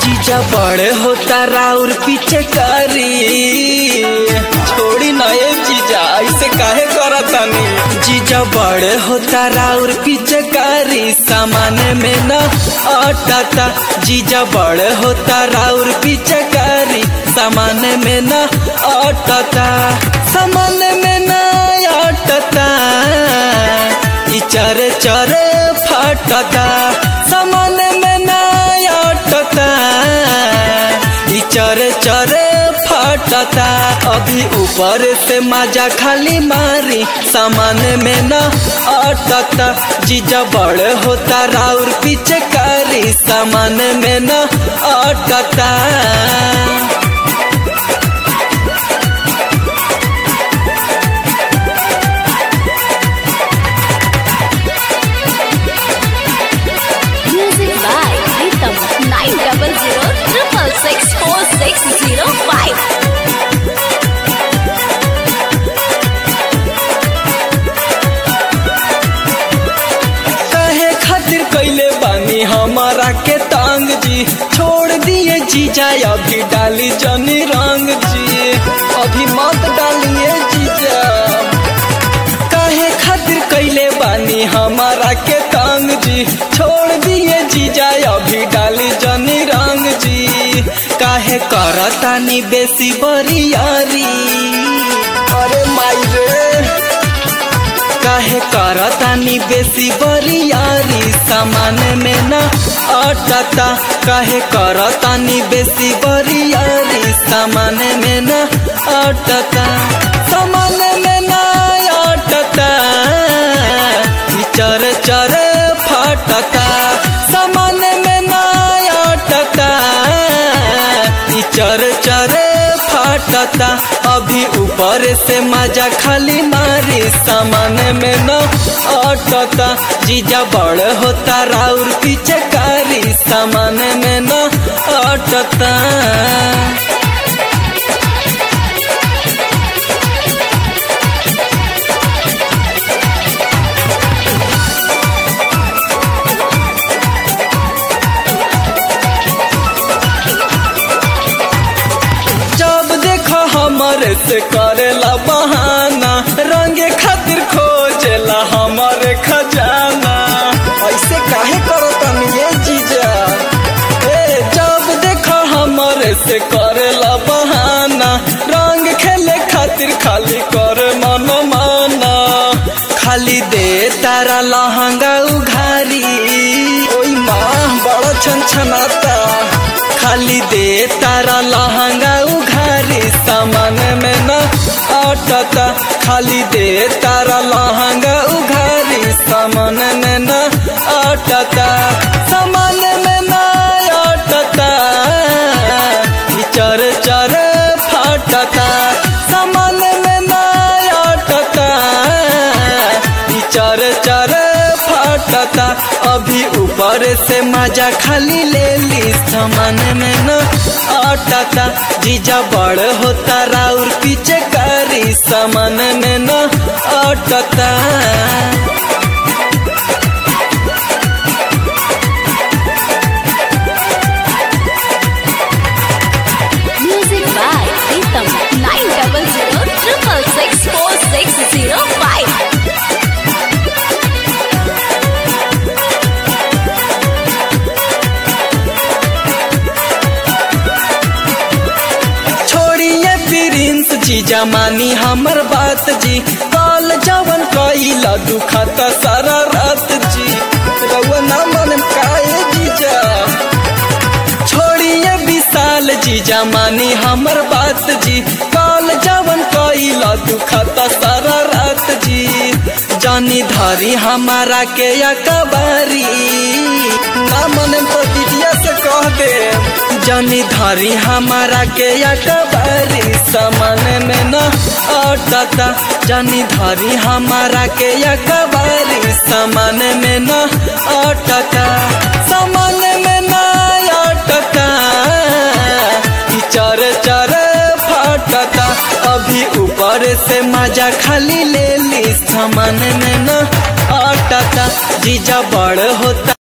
जीजा बड़े होता राउर पीछे करी छोड़ी नए जीजा ऐसे काहे करतानी जीजा बड़े होता राउर पीछे करी सामान में न अटता जीजा बड़े होता राउर पीछे करी सामान में न अटता सामान में न अटता ई चरे चरे फटता सामान में न अटता ई चरे चरे फटता अभी ऊपर से मजा खाली मारी सामान में न अटता जीजा बड़ होता राउर पीछे करी सामान में न अटता Music by Rhythm nine double zero triple six four six zero five. कहे खातिर कैले बानी हमारा के तांग जी छोड़ दिए जीजा अभी डाली जनी रंग जी अभी मत डालिए जीजा काहे खातिर कैले बानी हमारा के तांग जी छोड़ दिए जीजा अभी डाली जनी रंग जी काहे करतानी बेसी बरियारी अरे माई रे काहे करतानी बेसी बरियारी सामान में न अटता काहे करतानी बेसी बरियारी सामान में न अटता सामान में न अटता ई चर चर फटता सामान में न अटता ई चर चर फटता अभी ऊपर से मजा खाली मारी सामान में न अटता जीजा बड़ होता राउर पीछे कारी सामान में न अटता जब देखो हमारे से करेला बहाना रंगे खातिर खोजेला हमारे खजाना ऐसे काहे करो तनी ये जीजा ए जब देखो हमारे से करेला बहाना रंग खेले खातिर खाली करे मन माना खाली दे तारा लहंगा उघारी ओई माँ बड़ा छन छनाता खाली दे तारा लहंगा उघारी सामान में न अटता खाली दे तारा लहंगा उघारी सामान में न अटता सामान में न अटता ई चर चर फटता सामान में न अटता ई चर चर फटता अभी ऊपर से मजा खाली ले ली सामान में न अटता जीजा बड़ होता राउर पीछे करी सामान में न अटता Music by Rhythm nine double zero triple six four six zero five. छोड़िए प्रिंस जी जमानी हमर बात जी काल जवन कैला दुखता सारा रात जी रउआ ना मन काए जीजा छोड़िए विशाल जी जमानी हमर बात जी काल जवन कैला दुखता सारा रात जी जानी धारी हमारा के अकबारी ना मन तो दीदिया से कह दे जानी धारी हमारा के अकबारी सामान में न अटता जानी धारी हमारा के अकबारी सामान में न अटता सामान में न अटता ई चर चर फटता अभी ऊपर से मजा खाली ले ली सामान में न अटता जीजा बड़ होता